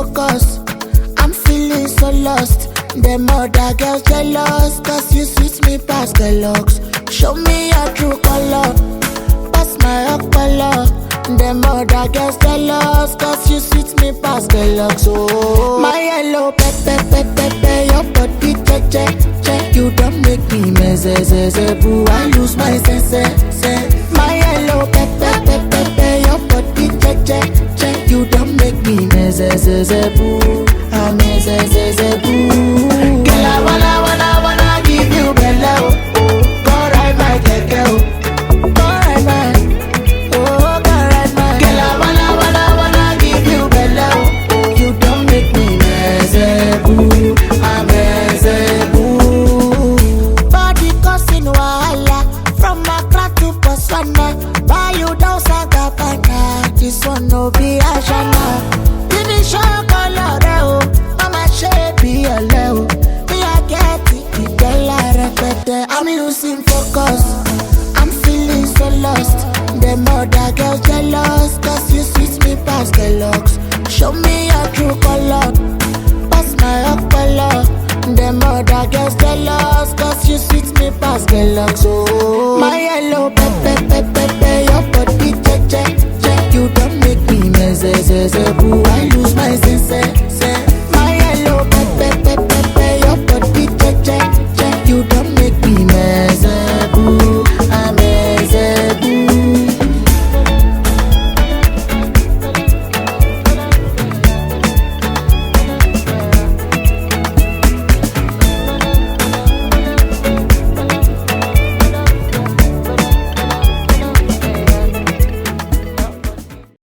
focus. I'm feeling so lost. Them other girls jealous, cause you sweet me past the looks. Show me your true color, pass my color. Them other girls jealous, cause you sweet me past the looks. Oh, my yellow pepper, pepper, pepper, your body check, check, check. You don't make me mess, boo. I lose my sense, sense. My yellow pepper, pepper, pepper, your body check, check, check. You don't make me mess, boo. I mess, boo. Girl, I wanna, wanna, wanna give you bello. Go ride my keke, oh. Go ride my, oh, go ride my. Girl, I wanna, wanna, wanna give you bello. You don't make me mess, boo. I mess, boo. Body causing wahala from Accra to Botswana. Buy you down Sagabana. This one no be Ashana. Finish your color, oh. Mama shape ọ̀lẹ o. Me I get it, ìgbẹ́lá rẹpẹtẹ. I'm losing focus. I'm feeling so lost. Them other girls jealous, cause you sweet me past the looks. Show me your true color, pass my color. Them other girls jealous, cause you sweet me past the looks. Oh, my yellow pepper, pepper, pepper, your body check, check, check. You don't make me mess, boo. I lose my sense.